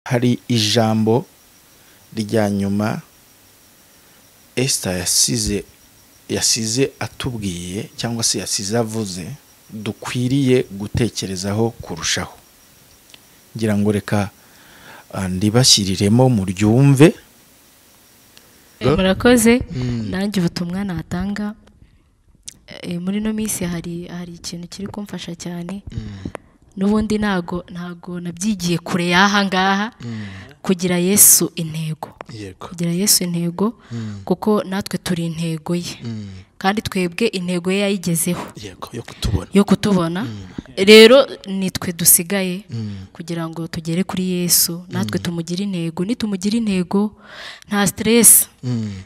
hari ijambo rya nyuma esita yasize yasize atubwiye cyangwa se yasize avuze dukwiriye gutekerezaho kurushaho ngira ngo reka ah, ndibashyiriremo muryumve Eh, murakoze nanjye ubutumwa natanga eh, muri ino minsi hari hari ikintu kiri kumfasha cyane n'ubundi ntago ntago nabyigiye kure y'aha ngaha kugira yesu intego yego kugira yesu intego kuko natwe turi intego ye kandi twebwe intego ye yayigezeho yego yo kutubona yo kutubona rero nitwe dusigaye kugira ngo tugere kuri yesu natwe tumugire intego nitumugira intego nta siteresi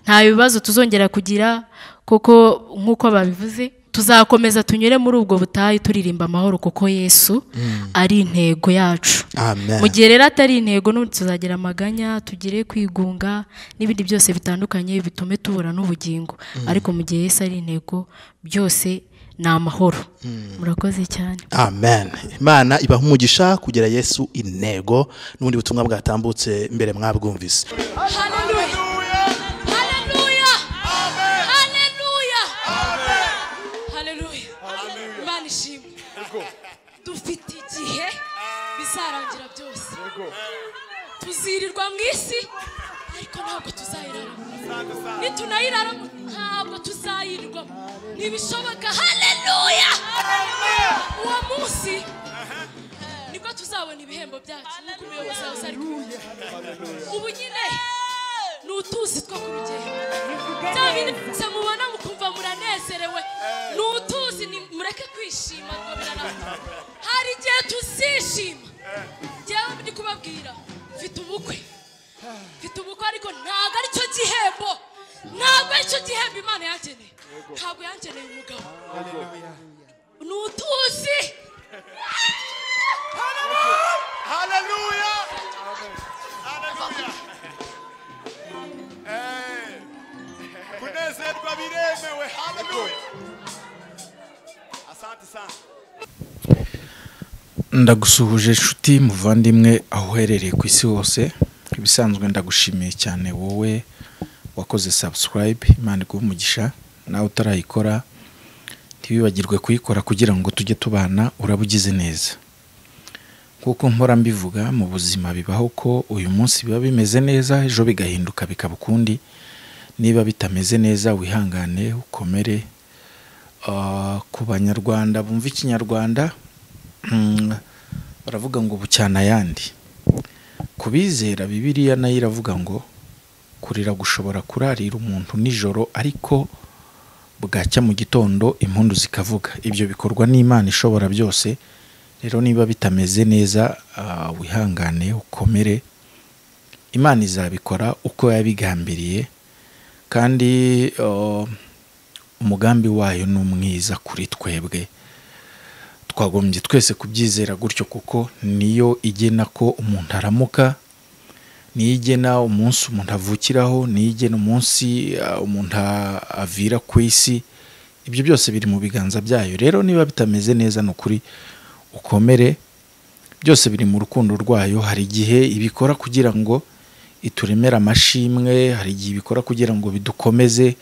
nta bibazo tuzongera kugira kuko nk'uko babivuze tuzakomeza tunyure muri ubwo butayu turirimba amahoro kuko yesu ari intego yacu amen mu gihe rero atari intego n'ubu tuzagira amaganya tugire kwigunga n'ibindi byose bitandukanye bitume tubura n'ubugingo ariko mu gihe Yesu ari intego byose ni amahoro murakoze cyane amen imana ibaha umugisha kugira yesu intego n'ubundi butumwa bwatambutse mbere mwabwumvise Hallelujah. Hallelujah. Amen. Hallelujah. Amen. Hallelujah. Hallelujah. Imana ishimwe. Dufite igihe bizarangira byose. Tuzirirwa mu isi ariko ntabwo tuzayiraramo. Nitunayiraramo ntabwo tuzayirirwamo. Ntibishoboka. Hallelujah. Uwo munsi nibwo tuzabona ibihembo byacu nk'uko umuyobozi wawe ari kubivuga ubu nyine ni utuzi two ku rugendo bya bindi byose mubona mukumva muranezerewe ni utuzi ni- mureke kwishima ngo biranabona hari igihe tuzishima ngewe ndi kubabwira mfite ubukwe mfite ubukwe ariko ntabwo ari cyo gihembo ntabwo ari cyo gihembo imana yangeneye ntabwo yangeneye umugabo ni utuzi Hallelujah! Hallelujah! Eh. kunezerwa biremewe haleluya asante sana ndagusuhuje inshuti muvandimwe aho uherereye ku isi hose ibisanzwe ndagushimiye cyane wowe wakoze sabusikarayibe imana iguhe umugisha nawe utarayikora ntibibagirwe kuyikora kugira ngo tujye tubana uraba ugize neza nk'uko mpora mbivuga mu buzima bibaho ko uyu munsi biba bimeze neza ejo bigahinduka bikaba ukundi niba bitameze neza wihangane ukomere Ah, ku banyarwanda bumva ikinyarwanda mm, baravuga ngo bucyana ayandi ku bizera bibiriya nayo iravuga ngo kurira gushobora kurarira umuntu nijoro ariko bwacya mu gitondo impundu zikavuga ibyo bikorwa n'imana ishobora byose rero niba bitameze neza ah, wihangane ukomere imana izabikora uko yabigambiriye kandi ah, umugambi wayo ni umwiza kuri twebwe twagombye twese kubyizera gutyo kuko niyo igena ko umuntu aramuka niyo igena umunsi umuntu avukiraho niyo igena umunsi ah, umuntu a- avira ku isi ibyo byose biri mu biganza byayo rero niba bitameze neza ni ukuri ukomere byose biri mu rukundo rwayo hari igihe ibikora kugira ngo ituremere amashimwe hari igihe ibikora kugira ngo bidukomeze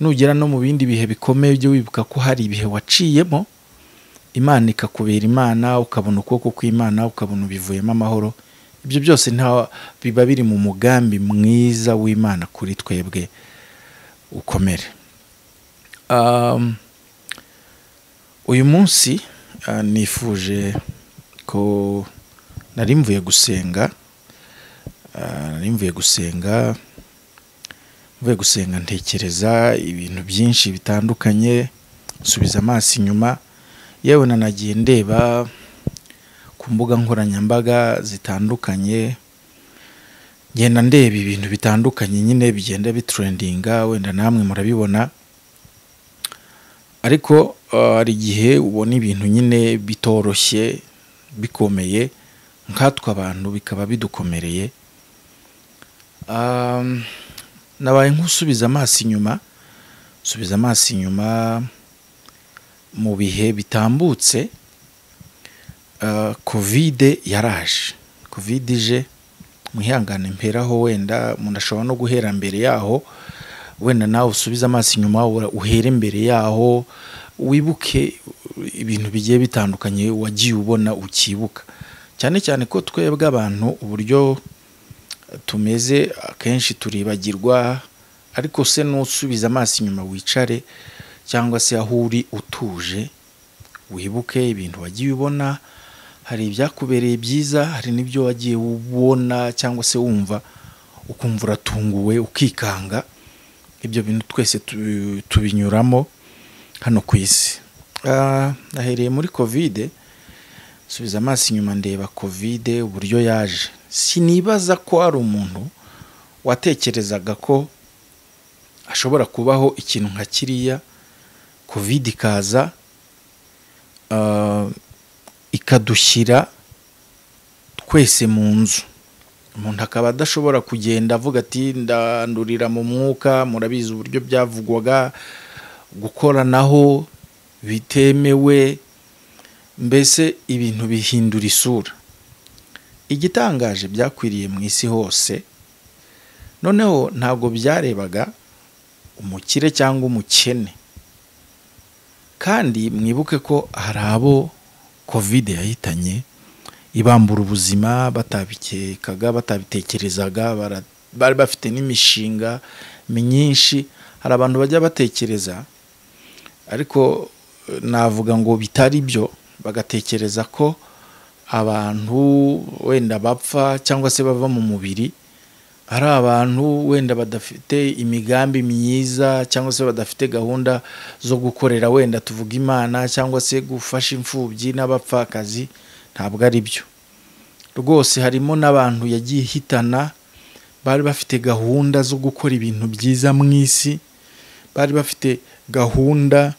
nugera no mu bindi bihe bikomeye ujye wibuka ko hari ibihe waciyemo imana ikakubera imana ukabona ukuboko kw'imana ukabona ubivuyemo amahoro ibyo byose nta biba biri mu mugambi mwiza w'imana kuri twebwe ukomere Um, uyu munsi ah, nifuje ko nari mvuye gusenga ah, nari mvuye gusenga mvuye gusenga ntekereza ibintu byinshi bitandukanye nsubiza amaso inyuma yewe nanagiye ndeba ku mbuga nkoranyambaga zitandukanye ngenda ndeba ibintu bitandukanye nyine bigenda biturendinga wenda namwe murabibona ariko uh, hari igihe ubona ibintu nyine bitoroshye bikomeye nkatwe abantu bikaba bidukomereye Um, nabaye nk'usubiza amaso inyuma subiza amaso inyuma mu bihe bitambutse uh, kovide yaraje kovide ije mwihangane mperaho wenda umuntu ashobora no guhera mbere yaho wenda nawe usubize amaso inyuma ura- uhere mbere yaho wibuke ibintu bigiye bitandukanye wagiye ubona ukibuka cyane cyane ko twebwe abantu uburyo tumeze akenshi turibagirwa ariko se n'usubiza amaso inyuma wicare cyangwa se aho uri utuje wibuke ibintu wagiye ubona hari ibyakubereye byiza hari n'ibyo wagiye ubona cyangwa se wumva ukumva uratunguwe ukikanga ibyo bintu twese tu- tubinyuramo hano ku isi Ah, nahereye muri kovide subiza amaso inyuma ndeba kovide uburyo yaje sinibaza ko hari umuntu watekerezaga ko hashobora kubaho ikintu nka kiriya kovide ikaza ah, ikadushyira twese mu nzu umuntu akaba adashobora kugenda avuga ati ndandurira mu mwuka murabizi uburyo byavugwaga gukoranaho bitemewe mbese ibintu bihindura isura igitangaje byakwiriye mu isi hose noneho ntabwo byarebaga umukire cyangwa umukene kandi mwibuke ko hari abo kovide yahitanye ibambura ubuzima batabikekaga batabitekerezaga bara- bari bafite n'imishinga myinshi hari abantu bajya batekereza ariko eh, navuga ngo bitari byo bagatekereza ko abantu wenda bapfa cyangwa se bava mu mubiri hari abantu wenda badafite imigambi myiza cyangwa se badafite gahunda zo gukorera wenda tuvuga imana cyangwa se gufasha imfubyi n'abapfakazi ntabwo ari byo rwose harimo n'abantu yagiye ihitana bari bafite gahunda zo gukora ibintu byiza mu isi bari bafite gahunda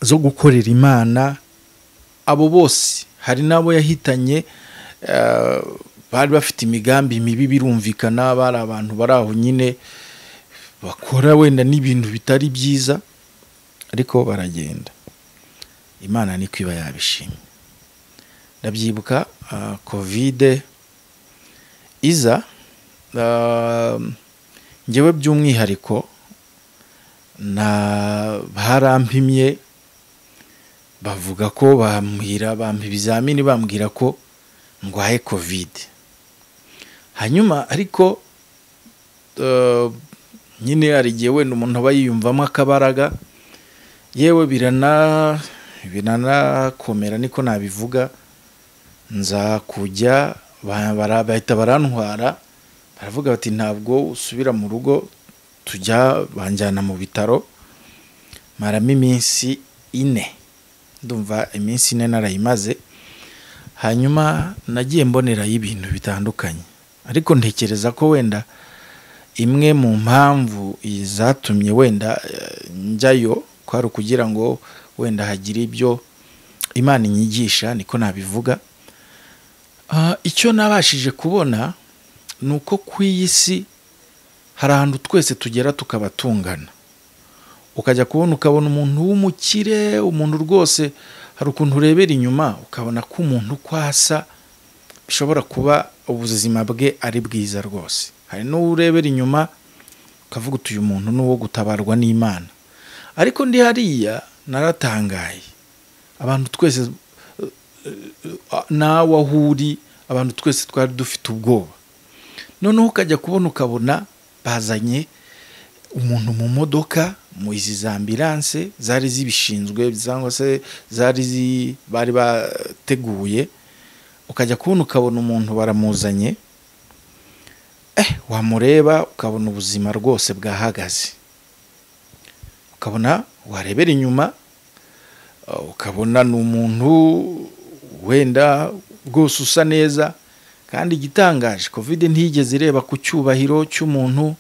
zo gukorera imana abo bose hari n'abo yahitanye eh, bari bafite imigambi mibi birumvikana bari abantu bari aho nyine bakora wenda n'ibintu bitari byiza ariko baragenda imana niko iba yabishimye ndabyibuka ah, kovide iza ah, njyewe by'umwihariko na barampimye bavuga ko bambwira bampa ibizamini bambwira ko ndwaye kovide hanyuma ariko eh, nyine hari igihe wenda umuntu aba yiyumvamo akabaraga yewe birana biranakomera niko nabivuga nza kujya ba- bara- bahita barantwara baravuga bati ntabwo usubira mu rugo tujya banjyana mu bitaro maramo iminsi ine ndumva iminsi ine narayimaze hanyuma nagiye mbonerayo ibintu bitandukanye ariko ntekereza ko wenda imwe mu mpamvu zatumye wenda eh, njyayo kwari ukugira ngo wenda hagire ibyo imana inyigisha niko nabivuga Ah, icyo nabashije kubona ni uko ku iyi si hari ahantu twese tugera tukaba tungana ukajya kubona ukabona umuntu w'umukire umuntu rwose hari ukuntu urebera inyuma ukabona ko umuntu uko asa bishobora kuba ubuzima bwe ari bwiza rwose hari n'uwo urebera inyuma ukavuga uti uyu muntu ni uwo gutabarwa n'imana ariko ndi hariya naratangaye abantu twese eh, eh, nawe aho uri abantu twese twari dufite ubwoba noneho ukajya kubona ukabona bazanye umuntu mu modoka mu izi za ambiranse zari zibishinzwe cyangwa se zari zi- bari bateguye ukajya kubona ukabona umuntu baramuzanye eh wamureba ukabona ubuzima rwose bwahagaze ukabona warebera inyuma eh, ukabona ni umuntu wenda rwose usa neza kandi igitangaje kovide ntiyigeze ireba ku cyubahiro cy'umuntu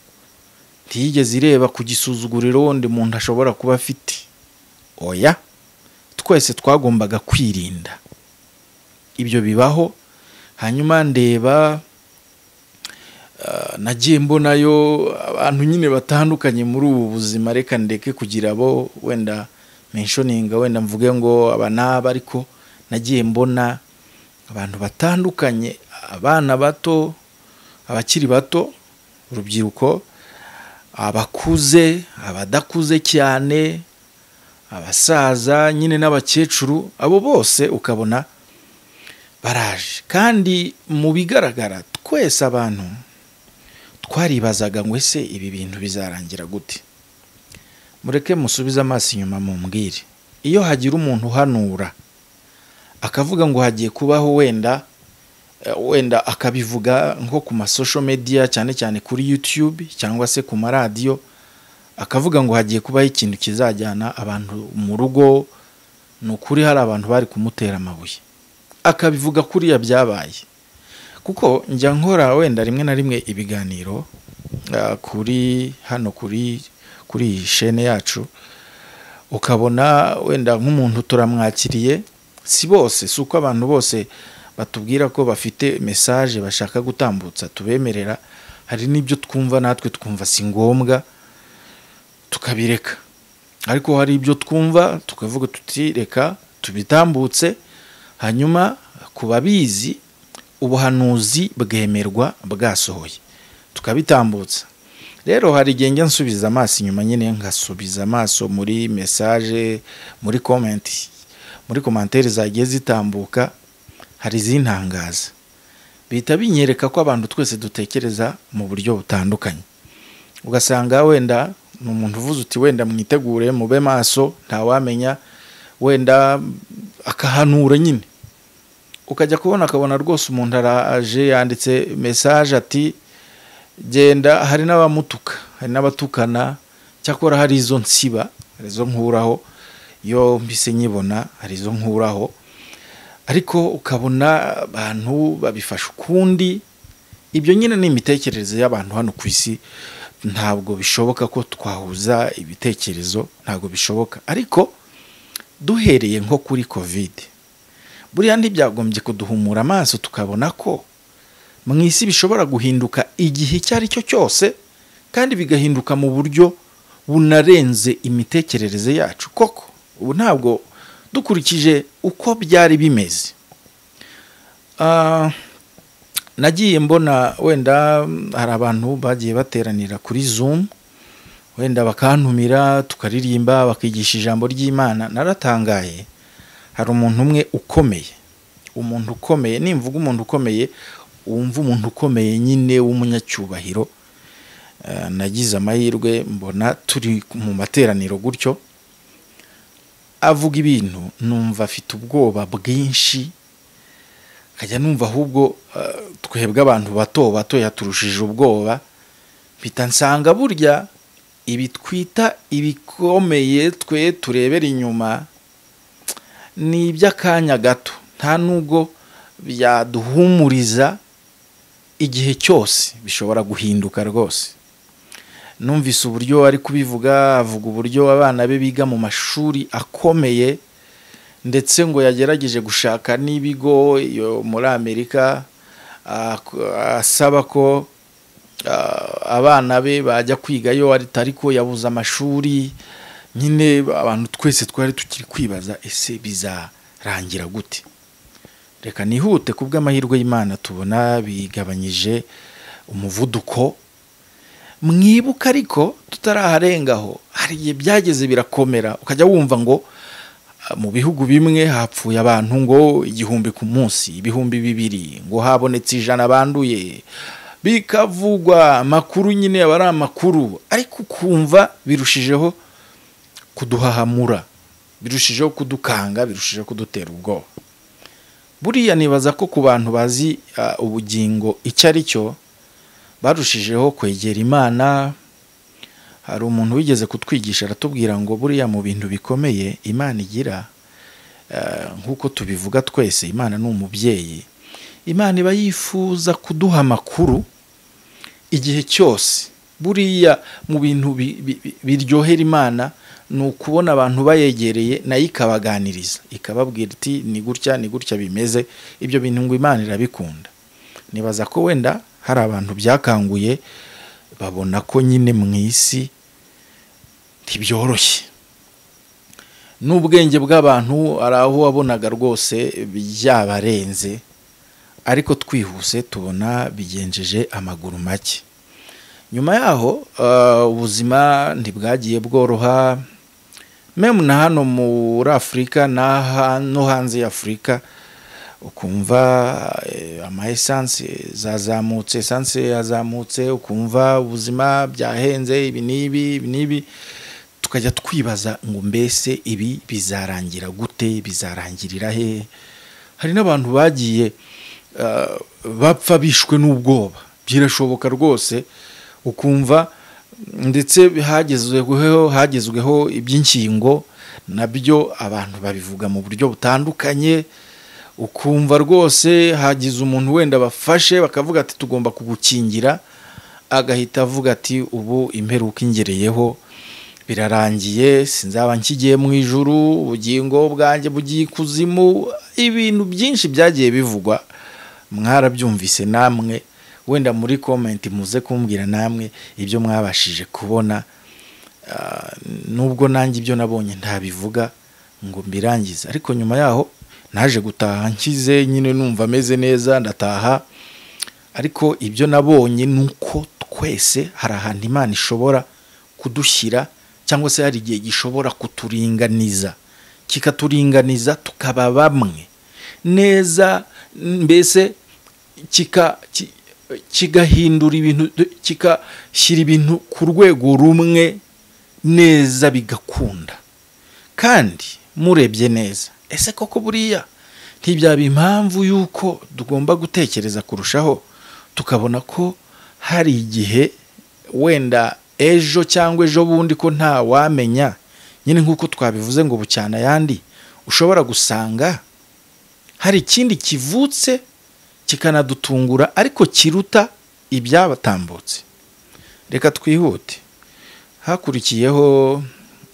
ntiyigeze ireba ku gisuzuguriro wenda umuntu ashobora kuba afite oya twese twagombaga kwirinda ibyo bibaho hanyuma ndeba ah, nagiye mbonayo abantu nyine batandukanye muri ubu buzima reka ndeke kugira abo wenda menshoninga wenda mvuge ngo aba n'aba ariko nagiye mbona abantu batandukanye abana bato abakiri bato urubyiruko abakuze abadakuze cyane abasaza nyine n'abakecuru abo bose ukabona baraje kandi mu bigaragara twese abantu twaribazaga ngo ese ibi bintu bizarangira gute mureke musubize amaso inyuma mumbwire iyo hagira umuntu uhanura akavuga ngo hagiye kubaho wenda eh, wenda akabivuga nko ku masosho mediya cyane cyane kuri yutube cyangwa se ku maradiyo akavuga ngo hagiye kubaho ikintu kizajyana abantu mu rugo ni ukuri hari abantu bari kumutera amabuye akabivuga kuriya byabaye kuko njya nkora wenda rimwe na rimwe ibiganiro ah, kuri hano kuri kuri iyi shene yacu ukabona wenda nk'umuntu turamwakiriye si bose si uko abantu bose batubwira ko bafite mesaje bashaka gutambutsa tubemerera hari n'ibyo twumva natwe twumva si ngombwa tukabireka ariko hari ibyo twumva tukavuga tuti reka tubitambutse hanyuma ku babizi ubuhanuzi bwemerwa bwasohoye tukabitambutsa rero hari igihe njya nsubiza amaso inyuma nyine nkasubiza amaso muri mesaje muri komenti muri komantere zagiye zitambuka hari izintangaza bihita binyereka ko abantu twese dutekereza mu buryo butandukanye ugasanga wenda ni umuntu uvuze uti wenda mwitegure mube maso ntawamenya wenda akahanura nyine ukajya kubona akabona rwose umuntu araje yanditse mesaje ati genda hari n'abamutuka hari n'abatukana cyakora hari izo nsiba hari izo nkuraho iyo mbise nyibona hari izo nkuraho ariko ukabona abantu babifasha ukundi ibyo nyine ni imitekerereze y'abantu hano ku isi ntabwo bishoboka ko twahuza ibitekerezo ntabwo bishoboka ariko duhereye nko kuri kovide buriya ntibyagombye kuduhumura amaso tukabona ko mu isi bishobora guhinduka igihe icyo ari cyo cyose kandi bigahinduka mu buryo bunarenze imitekerereze yacu koko ubu ntabwo dukurikije uko byari bimeze Ah, nagiye mbona wenda mm, hari abantu bagiye bateranira kuri zumu wenda bakantumira tukaririmba bakigisha ijambo ry'imana naratangaye hari umuntu umwe ukomeye umuntu ukomeye nimvuga umuntu ukomeye wumva umuntu ukomeye nyine w'umunyacyubahiro Eh, nagize amahirwe mbona turi mu materaniro gutyo avuga ibintu numva afite ubwoba bwinshi nkajya numva ahubwo eh, twebwe abantu bato bato yaturushije ubwoba mpita nsanga burya ibi twita ibikomeye twe turebera inyuma ni iby'akanya gato nta nubwo byaduhumuriza igihe cyose bishobora guhinduka rwose numvise uburyo ari kubivuga avuga uburyo abana be biga mu mashuri akomeye ndetse ngo yagerageje gushaka n'ibigo yo muri amerika ah, k- asaba ko ah, abana be bajya kwigayo atari ko yabuze amashuri nyine abantu twese twari tukiri kwibaza ese bizarangira gute reka nihute ku bw'amahirwe y'imana tubona bigabanyije umuvuduko mwibuka ariko tutaraharengaho hari igihe byageze birakomera ukajya wumva ngo ah, mu bihugu bimwe hapfuye abantu ngo igihumbi ku munsi ibihumbi bibiri ngo habonetse ijana banduye bikavugwa amakuru nyine aba ari amakuru ariko ukumva birushijeho kuduhahamura birushijeho kudukanga birushijeho kudutera ubwoba buriya nibaza ko ku bantu bazi ah, ubugingo icyo ari cyo barushijeho kwegera imana hari umuntu wigeze kutwigisha aratubwira ngo buriya mu bintu bikomeye imana igira ah, nk'uko tubivuga twese imana ni umubyeyi imana iba yifuza kuduha amakuru igihe cyose buriya mu bintu bi- bi- bi- biryohera imana ni ukubona abantu bayegereye nayo ikabaganiriza ikababwira iti ni gutya ni gutya bimeze ibyo bintu ngo imana irabikunda nibaza ko wenda hari abantu byakanguye babona ko nyine mu isi ntibyoroshye n'ubwenge bw'abantu hari aho wabonaga rwose byabarenze ariko twihuse tubona bigenjeje amaguru make nyuma yaho eh, ubuzima ntibwagiye bworoha memu na hano muri afurika n'aha- no hanze y'afurika ukumva eh, ama esanse zazamutse esanse yazamutse ukumva ubuzima byahenze ibi n'ibi ibi n'ibi tukajya twibaza ngo mbese ibi bizarangira gute bizarangirira he hari n'abantu bagiye eh, bapfa bishwe n'ubwoba birashoboka rwose ukumva ndetse hagezweho hagezweho iby'inkingo nabyo abantu babivuga mu buryo butandukanye ukumva rwose hagize umuntu wenda bafashe bakavuga ati tugomba kugukingira agahita avuga ati ubu imperuka ingereyeho birarangiye sinzaba nkigiye mu ijuru ubugingo bwanjye bugiye ikuzimu ibintu byinshi byagiye bivugwa mwarabyumvise namwe wenda muri komenti muze kumbwira namwe ibyo mwabashije kubona Ah, nubwo nanjye ibyo nabonye ntabivuga ngo mbirangize ariko nyuma yaho naje gutaha nkize nyine numva ameze neza ndataha ariko ibyo nabonye ni uko twese hari ahantu imana ishobora kudushyira cyangwa se hari igihe gishobora kuturinganiza kikaturinganiza tukaba bamwe neza mbese kika- ki- kigahindura ibintu kigashyira ibintu ku rwego rumwe neza bigakunda kandi murebye neza ese koko buriya ntibyaba impamvu y'uko tugomba gutekereza kurushaho tukabona ko hari igihe wenda ejo cyangwa ejo bundi ko nta wamenya nyine nk'uko twabivuze ngo bucyana ayandi ushobora gusanga hari ikindi kivutse kikanadutungura ariko kiruta ibyabatambutse reka twihute hakurikiyeho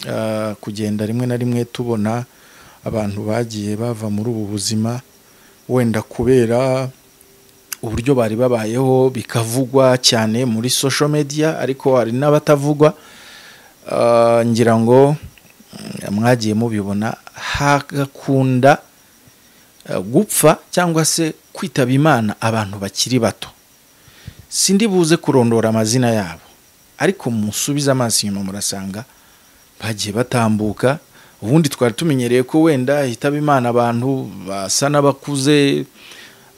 ah, kugenda rimwe na rimwe tubona abantu bagiye bava muri ubu buzima wenda kubera uburyo bari babayeho bikavugwa cyane muri social media ariko hari n'abatavugwa Ah, ngira ngo mm, mwagiye mubibona hagakunda eh, gupfa cyangwa se kwitaba imana abantu bakiri bato sindi buze kurondora amazina yabo ariko musubize amaso inyuma murasanga bagiye batambuka ubundi twari tumenyereye ko wenda hitaba imana abantu basa n'abakuze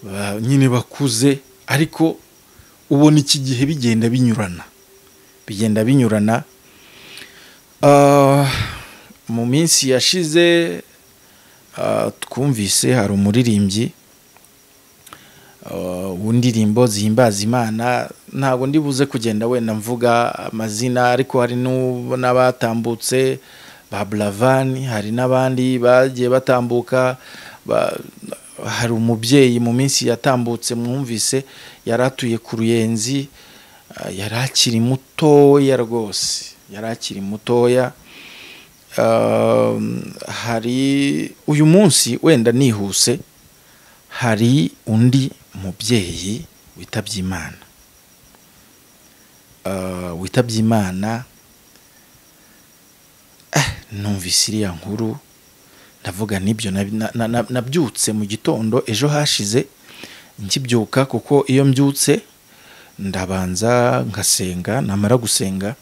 ba- nyine bakuze ariko ubona iki gihe bigenda binyurana bigenda binyurana Ah, mu minsi yashize ah, twumvise hari umuririmbyi Uh, w'indirimbo zihimbaza imana ntabwo ndibuze kugenda wenda mvuga amazina ariko hari n'u- n'abatambutse ba buravani hari n'abandi bagiye batambuka ba- hari umubyeyi mu minsi yatambutse mwumvise yari atuye ku ruyenzi uh, yari akiri mutoya rwose yari akiri mutoya Uh, hari uyu munsi wenda nihuse hari undi mubyeyi witabye imana Ah, witabye imana Eh, numvise iriya nkuru ndavuga n'ibyo nabi- na- na- na- nabyutse mu gitondo ejo hashize nkibyuka kuko iyo mbyutse ndabanza ngasenga namara gusenga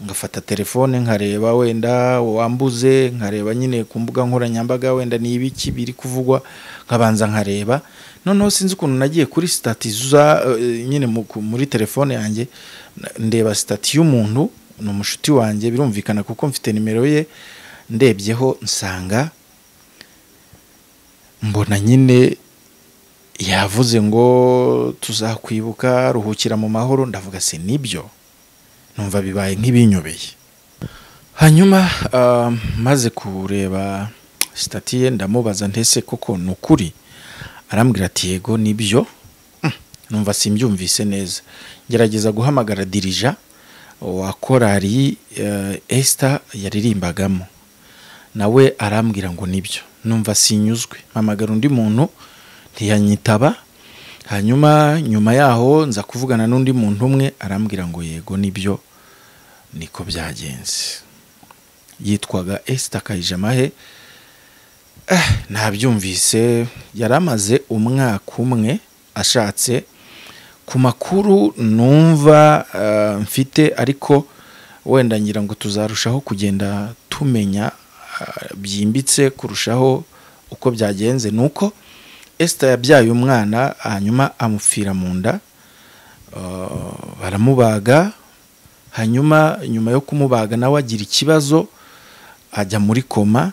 ngafata telefone nkareba wenda wambuze nkareba nyine ku mbuga nkoranyambaga wenda ni ibiki biri kuvugwa nkabanza nkareba noneho sinzi ukuntu nagiye kuri sitati za eh, nyine mu- ku- muri telefone yanjye na- ndeba sitati y'umuntu ni umushuti wanjye birumvikana kuko mfite nimero ye ndebyeho nsanga mbona nyine yavuze ngo tuzakwibuka ruhukira mu mahoro ndavuga se nibyo numva bibaye nk'ibinyobeye hanyuma ah, maze kureba sitati ye ndamubaza ntese koko ni ukuri arambwira ati yego nibyo Mm, numva simbyumvise neza gerageza guhamagara dirija wa korari eh, esita yaririmbagamo nawe arambwira ngo nibyo numva sinyuzwe mpamagara undi muntu ntiyanyitaba hanyuma nyuma yaho nza kuvugana n'undi muntu umwe arambwira ngo yego nibyo niko byagenze yitwaga esita kayijamahe nabyumvise yari amaze umwaka umwe ashatse ku makuru numva eh, mfite ariko wenda ngira ngo tuzarushaho kugenda tumenya eh, byimbitse kurushaho uko byagenze ni uko esita yabyaye umwana hanyuma amupfira mu nda Eh, baramubaga hanyuma nyuma yo kumubaga nawe agira ikibazo ajya muri koma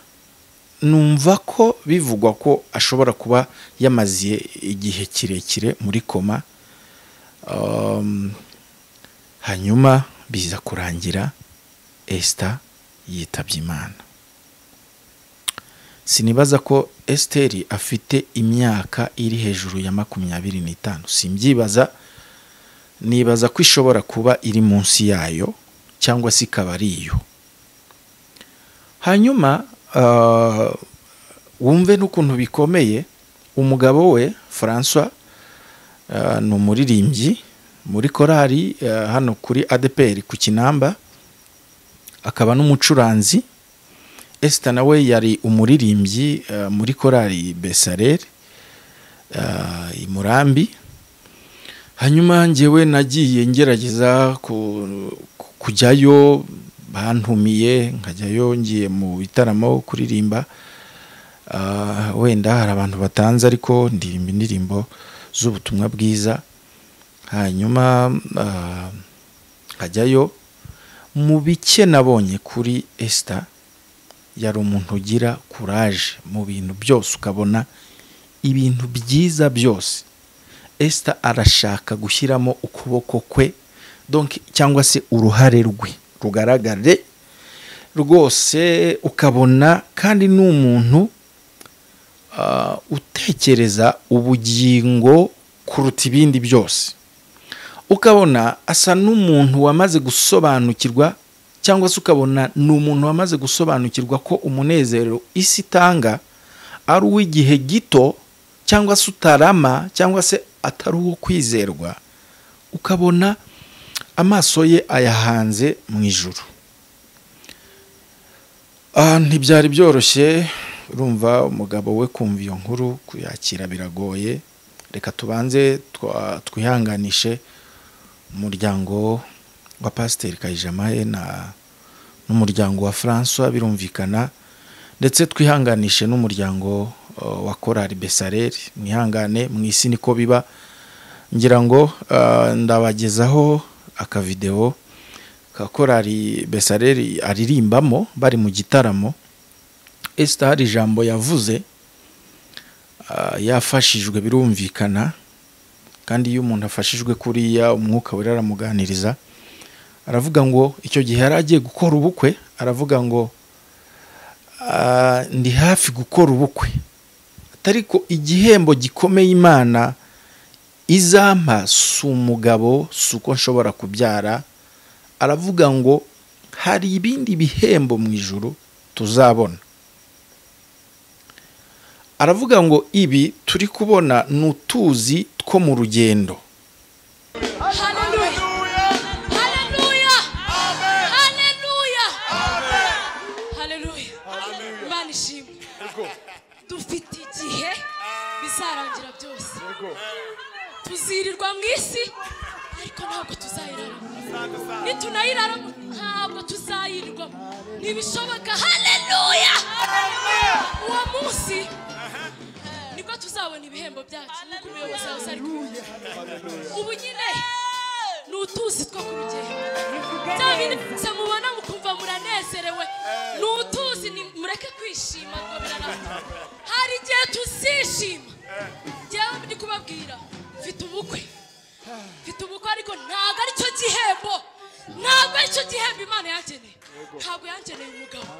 numva ko bivugwa ko ashobora kuba yamaze igihe kirekire muri koma Um, hanyuma biza kurangira esita yitabye imana sinibaza ko esiteri afite imyaka iri hejuru ya makumyabiri n'itanu simbyibaza nibaza ko ishobora kuba iri munsi yayo cyangwa se ikaba ari iyo hanyuma ah, wumve n'ukuntu bikomeye umugabo we francois ah, ni umuririmbyi muri korari ah, hano kuri adeperi ku kinamba akaba n'umucuranzi esita nawe yari umuririmbyi ah, muri korari besareri i murambi hanyuma njyewe nagiye ngerageza ku- ku- kujyayo bantumiye nkajyayo ngiye mu bitaramo kuririmba Ah, wenda hari abantu batanze ariko ndirimba indirimbo z'ubutumwa bwiza hanyuma ah, nkajyayo mu bike nabonye kuri esita yari umuntu ugira kuraje mu bintu byose ukabona ibintu byiza byose esita arashaka gushyiramo ukuboko kwe donc cyangwa se uruhare rwe rugaragare rwose ukabona kandi ni umuntu ah, utekereza ubugingo kuruta ibindi byose ukabona asa n'umuntu wamaze gusobanukirwa cyangwa se ukabona ni umuntu wamaze gusobanukirwa ko umunezero isi itanga ari uw'igihe gito cyangwa se utarama cyangwa se atari uwo kwizerwa ukabona amaso ye ayahanze mu ijuru Ah, ntibyari byoroshye urumva umugabo we kumva iyo nkuru kuyakira biragoye reka tubanze twa- twihanganishe umuryango wa pasiteri kayijamahe na n'umuryango wa francois birumvikana ndetse twihanganishe n'umuryango uh, wa korari besareri mwihangane mu isi niko biba ngira ngo uh, ndabagezaho akavidewo ka korari besareri aririmbamo bari mu gitaramo esita hari ijambo yavuze ah, yafashijwe birumvikana kandi iyo umuntu afashijwe kuriya umwuka wera aramuganiriza aravuga ngo icyo gihe yari agiye gukora ubukwe aravuga ngo "Ah, ndi hafi gukora ubukwe atari ko igihembo gikomeye imana izampa si umugabo si uko nshobora kubyara aravuga ngo hari ibindi bihembo mu ijuru tuzabona aravuga ngo ibi turi kubona ni utuzi two mu rugendo Hallelujah. Hallelujah. Hallelujah. Hallelujah. Imana ishimwe. dufite igihe bizarangira byose tuzirirwa mu isi ariko ntabwo tuzayiraramo nitunayiraramo ntabwo tuzayirirwamo ntibishoboka haleluya uwo munsi nibwo tuzabona ibihembo byacu nk'uko umuyobozi wawe ari kubivuga ubu nyine ni utuzi two ku rugendo bya bindi byose mubona mukumva muranezerewe ni utuzi ni mureke kwishima ngo biranabona hari igihe tuzishima ngewe ndi kubabwira mfite ubukwe mfite ubukwe ariko ntabwo ari cyo gihembo ntabwo ari cyo gihembo imana yangeneye ntabwo yangeneye umugabo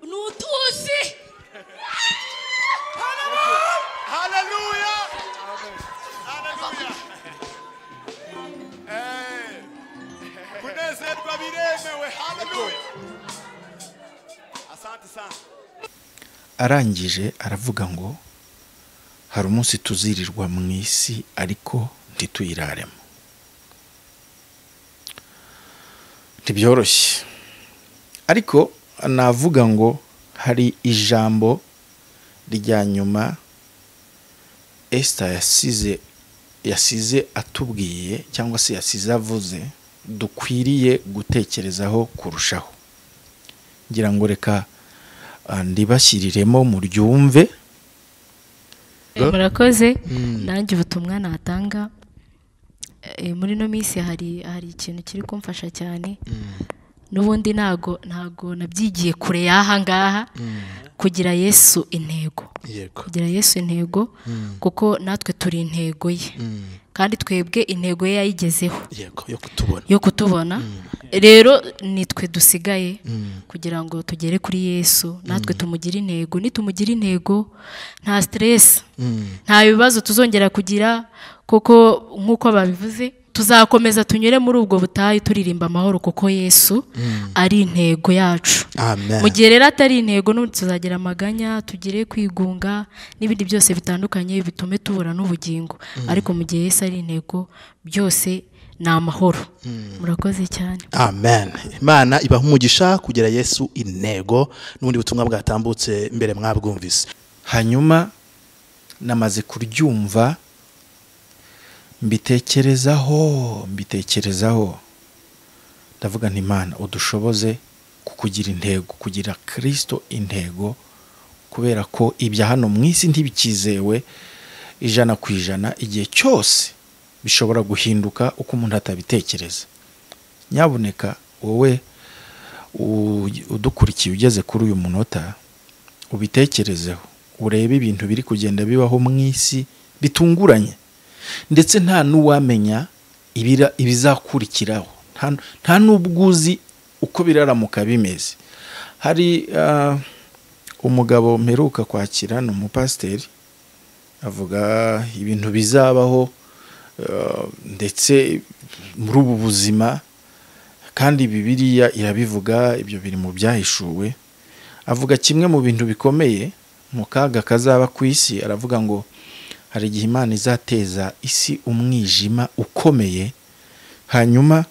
ni utuzi Hallelujah. Hallelujah. Eh. kunezerwa biremewe haleluya asante sana arangije aravuga ngo hari umunsi tuzirirwa mu isi ariko ntituyiraremo ntibyoroshye ariko navuga ngo hari ijambo rya nyuma esita yasize yasize atubwiye cyangwa se yasize avuze dukwiriye gutekerezaho kurushaho ngira ngo reka ah, ndibashyiriremo muryumve Eh, murakoze nanjye ubutumwa natanga eh, muri ino minsi hari hari ikintu kiri kumfasha cyane n'ubundi ntago ntago nabyigiye kure y'aha ngaha kugira yesu intego yego kugira yesu intego kuko natwe turi intego ye kandi twebwe intego ye yayigezeho yego yo kutubona yo kutubona rero nitwe dusigaye kugira ngo tugere kuri yesu natwe tumugire intego nitumugira intego nta siteresi nta bibazo tuzongera kugira kuko nk'uko babivuze tuzakomeza tunyure muri ubwo butayu turirimba amahoro kuko yesu ari intego yacu amen mu gihe rero atari intego n'ubundi tuzagira amaganya tugire kwigunga n'ibindi byose bitandukanye bitume tubura n'ubugingo ariko mu gihe Yesu ari intego byose ni amahoro murakoze cyane amen imana ibaha umugisha kugira yesu intego n'ubundi butumwa bwatambutse mbere mwabwumvise hanyuma namaze kuryumva mbitekerezaho mbitekerezaho ndavuga nti imana udushoboze kukugira intego kugira kirisito intego kubera ko ibya hano mu isi ntibikizewe ijana ku ijana igihe cyose bishobora guhinduka uko umuntu atabitekereza nyabuneka wowe u- udukurikiye ugeze kuri uyu munota ubitekerezeho urebe ibintu biri kugenda bibaho mu isi bitunguranye ndetse nta n'uwamenya ibira- ibizakurikiraho Nta- nta n'ubwo uzi uko biraramuka bimeze hari ah, umugabo mperuka kwakira ni umupasiteri avuga ibintu bizabaho ah, ndetse muri ubu buzima kandi bibiriya irabivuga ibyo biri mu byahishuwe avuga kimwe mu bintu bikomeye mu kaga kazaba ku isi aravuga ngo hari igihe imana izateza isi umwijima ukomeye hanyuma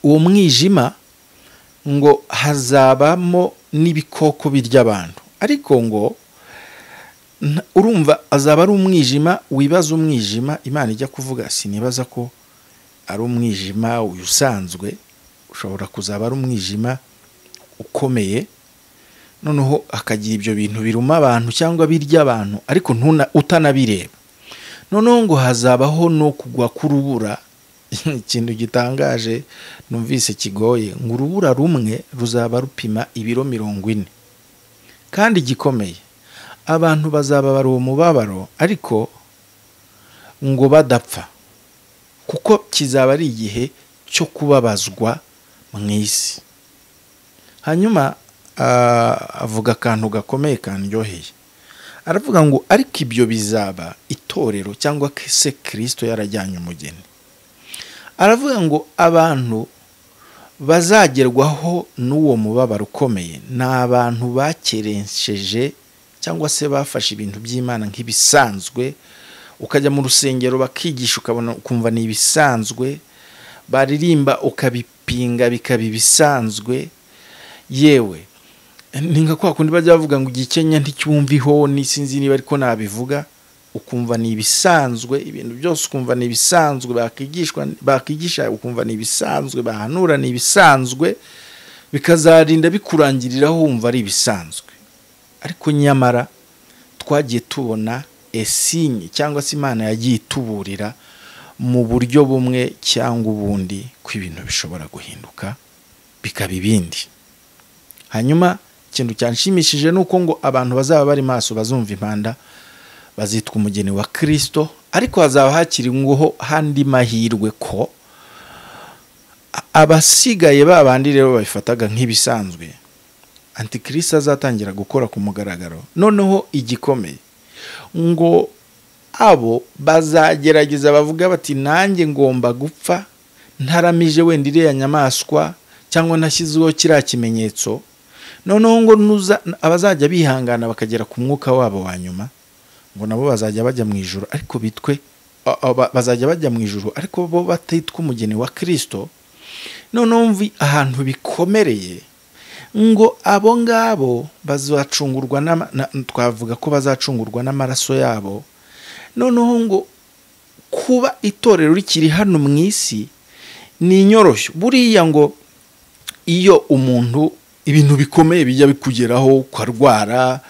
uwo mwijima ngo hazabamo n'ibikoko birya abantu ariko ngo nta- urumva azaba ari umwijima wibaza umwijima imana ijya kuvuga sinibaza ko ari umwijima uyu usanzwe ushobora kuzaba ari umwijima ukomeye noneho akagira ibyo bintu biruma abantu cyangwa birya abantu ariko ntuna utanabireba noneho ngo hazabaho no kugwa k'urubura ikintu gitangaje numvise kigoye ngo urubura rumwe ruzaba rupima ibiro mirongo ine kandi gikomeye abantu bazaba bari uwo mubabaro ariko ngo badapfa kuko kizaba ari igihe cyo kubabazwa mu isi hanyuma ah, avuga akantu gakomeye kandyoheye aravuga ngo ariko ibyo bizaba itorero cyangwa se kirisito yarajyanye umugeni aravuga ngo abantu bazagerwaho n'uwo mubabaro ukomeye ni abantu bakeresheje cyangwa se bafashe ibintu by'imana nk'ibisanzwe ukajya mu rusengero bakigisha ukabona ukumva ni ibisanzwe baririmba ukabipinga bikaba ibisanzwe yewe ni nka kwa kundi bajya bavuga ngo igikenya nticyumviho n'isinzi niba ariko nabivuga ukumva ni ibisanzwe ibintu byose ukumva ni ibisanzwe bakigishwa bakigisha ukumva ni ibisanzwe bahanura ni ibisanzwe bikazarinda bikurangiriraho wumva ari ibisanzwe ariko nyamara twagiye tubona esinye cyangwa se imana yagiye ituburira mu buryo bumwe cyangwa ubundi ko ibintu bishobora guhinduka bikaba ibindi hanyuma ikintu cyanshimishije ni uko ngo abantu bazaba bari maso bazumva impanda bazitwa umugeni wa kirisito ariko hazaba hakiriweho handi mahirwe ko a- abasigaye ba bandi rero babifataga nk'ibisanzwe antikirisi azatangira gukora ku mugaragaro noneho igikomeye ngo abo bazagerageza bavuga bati nanjye ngomba gupfa ntaramije wenda iriya nyamaswa cyangwa nashyizeho kiriya kimenyetso noneho ngo nuza- abazajya bihangana bakagera ku mwuka wabo wa nyuma ngo nabo bazajya bajya mu ijoro ariko bitwe a- a- ba- bazajya bajya mu ijoro ariko bo batitwa umugeni wa kirisito noneho mvi ahantu bikomereye ngo abo ngabo bazacungurwa n'ama- na- twavuga ko bazacungurwa n'amaraso yabo noneho ngo kuba itorero rikiri hano mu isi ni inyoroshyo buriya ngo iyo umuntu ibintu bikomeye bijya bikugeraho ukarwara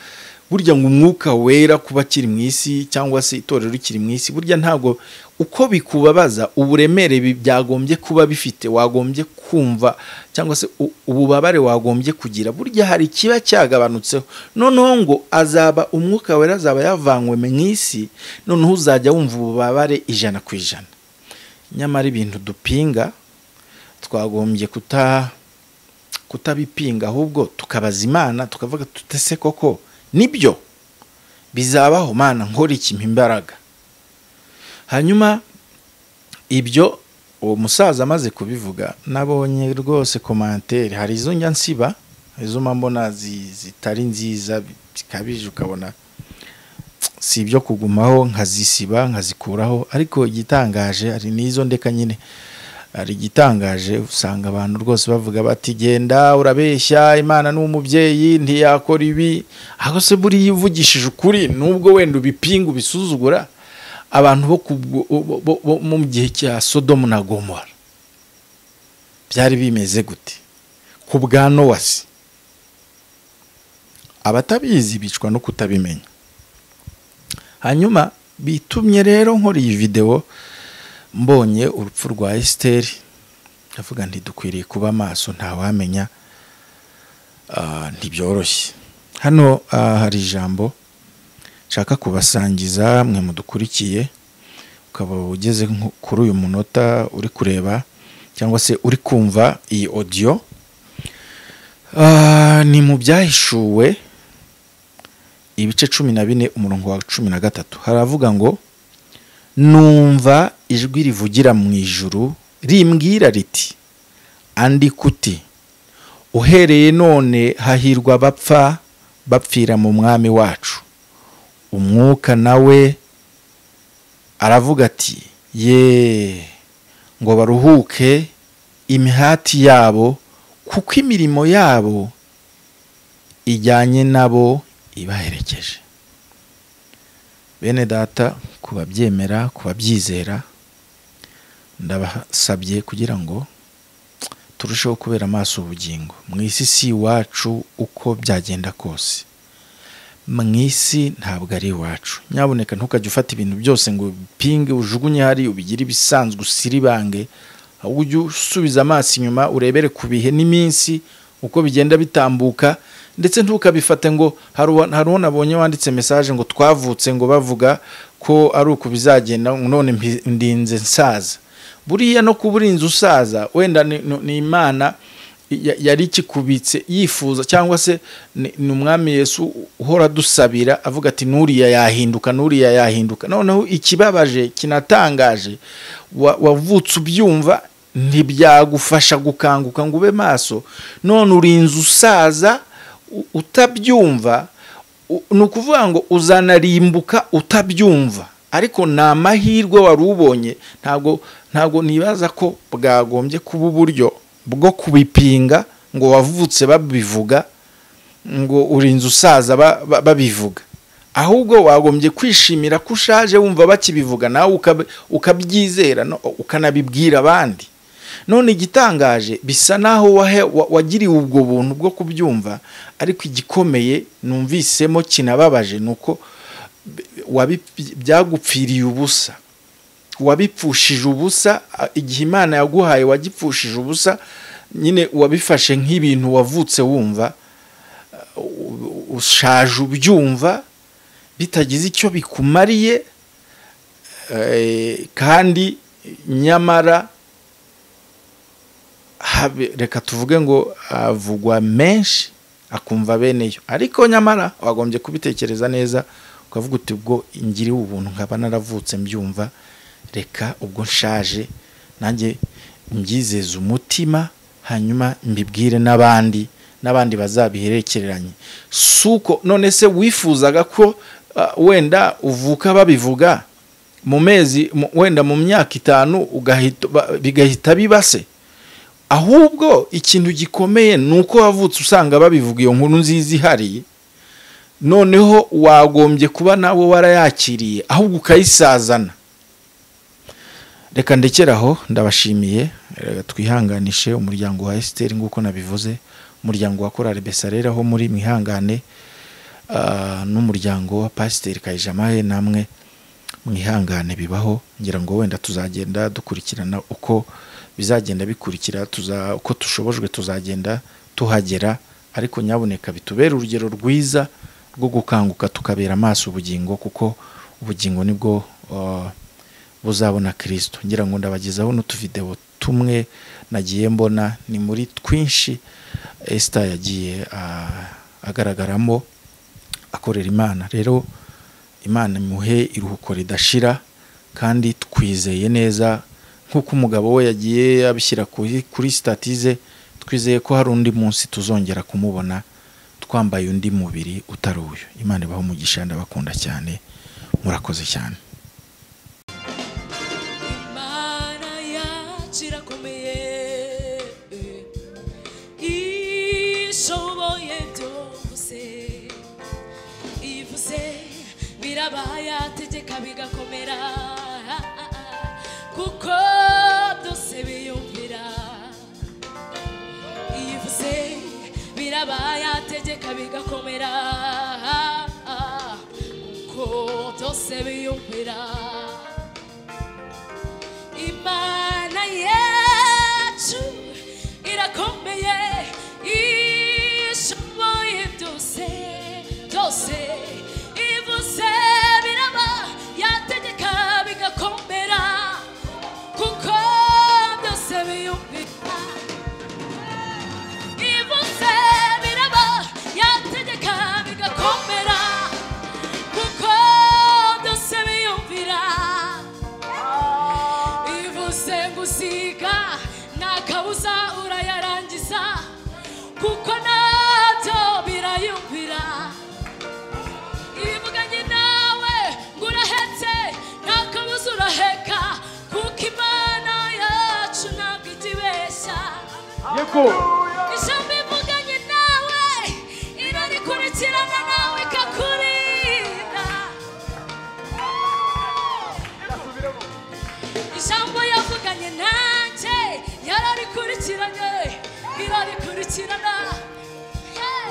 burya ngo umwuka wera kuba akiri mu isi cyangwa se itorero rikiri mu isi burya ntabwo uko bikubabaza uburemere bi- byagombye kuba bifite wagombye kumva cyangwa se u- ububabare wagombye kugira burya hari ikiba cyagabanutseho noneho ngo azaba umwuka wera azaba yavanywe mu isi noneho uzajya wumva ububabare ijana ku ijana nyamara ibintu dupinga twagombye kuta kutabipinga ahubwo tukabaza imana tukavuga tutese koko nibyo bizabaho mana nkora ikimpa imbaraga hanyuma ibyo uwo musaza amaze kubivuga nabonye rwose komantere hari izo njya nsiba hari izo mba mbona zi- zitari nziza bikabije ukabona si ibyo kugumaho nkazisiba nkazikuraho ariko igitangaje hari n'izo ndeka nyine hari igitangaje usanga abantu rwose bavuga bati genda urabeshya imana ni umubyeyi ntiyakora ibi ahubwo se buriya ivugishije ukuri nubwo wenda ubipinga ubisuzugura abantu bo ku bwo- bo- bo- bo mu gihe cya sodomu na gomora byari bimeze gute ku bwa nowasi abatabizi bicwa no kutabimenya hanyuma bitumye rero nkora iyi videwo mbonye urupfu rwa esiteri ndavuga nti dukwiriye kuba maso ntawamenya Ah, ntibyoroshye hano ah, hari ijambo nshaka kubasangiza mwe mudukurikiye ukaba ugeze nko kuri uyu munota uri kureba cyangwa se uri kumva iyi odiyo Ah, ni mu byahishuwe ibice cumi na bine umurongo wa cumi na gatatu haravuga ngo numva ijwi rivugira mu ijuru rimbwira riti andi kuti uhereye none hahirwa abapfa bapfira mu mwami wacu umwuka nawe aravuga ati ye ngo baruhuke imihati yabo kuko imirimo yabo ijyanye nabo ibaherekeje bene data ku babyemera ku babyizera ndabasabye kugira ngo turusheho kubera amaso ubugingo mu isi si iwacu uko byagenda kose mu isi ntabwo ari iwacu nyaboneka ntukajya ufata ibintu byose ngo ubipinge ujugunye hari ubigire ibisanzwe usiribange ahubwo ujye usubiza amaso inyuma urebere ku bihe n'iminsi uko bigenda bitambuka ndetse ntukabifate ngo hari uwa- hari uwo nabonye wanditse mesaje ngo twavutse ngo bavuga ko ari uku bizagenda none mpi- ndinze nsaza buriya no kuba urinze usaza wenda ni- ni ni imana ya- yari ikikubitse yifuza cyangwa se ni ni umwami yesu uhora adusabira avuga ati n'uriya yahinduka n'uriya yahinduka noneho ikibabaje kinatangaje wa- wavutse ubyumva ntibyagufasha gukanguka ngo ube maso none urinze usaza u- utabyumva u- ni ukuvuga ngo uzanarimbuka utabyumva ariko ni amahirwe wari ubonye ntabwo ntabwo nibaza ko bwagombye kuba uburyo bwo kubipinga ngo wavutse babivuga ngo urinze usaza ba- ba- babivuga ahubwo wagombye kwishimira ko ushaje wumva bakibivuga nawe ukab- ukabyizera no- ukanabibwira abandi none igitangaje bisa naho wahe- wa- wagiriwe ubwo buntu bwo kubyumva ariko igikomeye numvisemo kinababaje ni uko b- wabi- byagupfiriye ubusa wabipfushije ubusa a- igihe imana yaguhaye wagipfushije ubusa nyine wabifashe nk'ibintu wavutse wumva ushaje ubyumva bitagize icyo bikumariye eh, kandi nyamara habe- reka tuvuge ngo avugwa menshi akumva bene yo ariko nyamara wagombye kubitekereza neza ukavuga uti ubwo ngiriwe ubuntu nkaba naravutse mbyumva reka ubwo nshaje nanjye mbyizeze umutima hanyuma mbibwire n'abandi n'abandi bazabiherekereranye si uko none se wifuzaga ko ah, wenda uvuka babivuga mu mezi mu- wenda mu myaka itanu ugahita- ba- bigahita bibase ahubwo ikintu gikomeye ni uko wavutse usanga babivuga iyo nkuru nziza ihari noneho wagombye kuba nawe warayakiriye ahubwo ukayisazana reka ndekere aho ndabashimiye reka twihanganishe umuryango wa esiteri nk'uko nabivuze umuryango wa korari besarera aho muri mwihangane ah, n'umuryango wa pasiteri kayijamahe namwe mwihangane bibaho ngira ngo wenda tuzagenda dukurikirana uko bizagenda bikurikira tuza uko tushobojwe tuzagenda tuhagera ariko nyaboneka bitubere urugero rwiza rwo gukanguka tukabera amaso ubugingo kuko ubugingo nibwo ah, buzabona kirisito ngira ngo ndabagezaho n'utuvidewo tumwe nagiye mbona ni muri twinshi esita yagiye ah, agaragaramo akorera imana rero imana imuhe iruhuko ridashira kandi twizeye neza nk'uko umugabo we yagiye abishyira kuri kuri sitatize twizeye ko hari undi munsi tuzongera kumubona twambaye undi mubiri utari uyu imana ibaho umugisha ndabakunda cyane murakoze cyane Imana yacu irakomeye ishoboye byose ivuze biraba yategeka bigakomera kuko byose biyumvira ivuze biraba yategeka bigakomera kuko byose biyumvira imana yacu irakomeye ishoboye byose byose ivuze biraba yategeka bigakomera kuko byose biyumvira ivuze biraba yategeka bigakomera kuko byose biyumvira ivuze gusiga nta kabuza urayarangiza kuko nabyo birayumvira ibuganye nawe ngo urahetse nta kabuza uraheka kuko imana yacu ntabwo itibeshya ijambo ivuganye nawe irarikurikirana nawe ikakurinda ijambo yavuganye nanjye yararikurikiranye irarikurikirana Hey,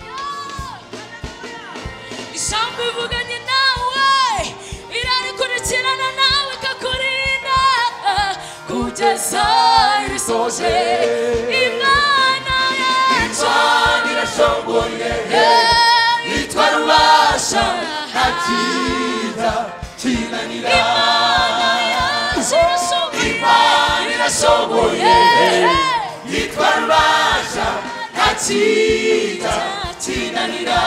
yeah. ijambo ivuganye nawe irarikurikirana nawe ikakurinda kugeza irisoje imana yacu irashongoye yitwa rubasha ntakiza kinanira imana irashoboye yitwa rubasha ntakiza kinanira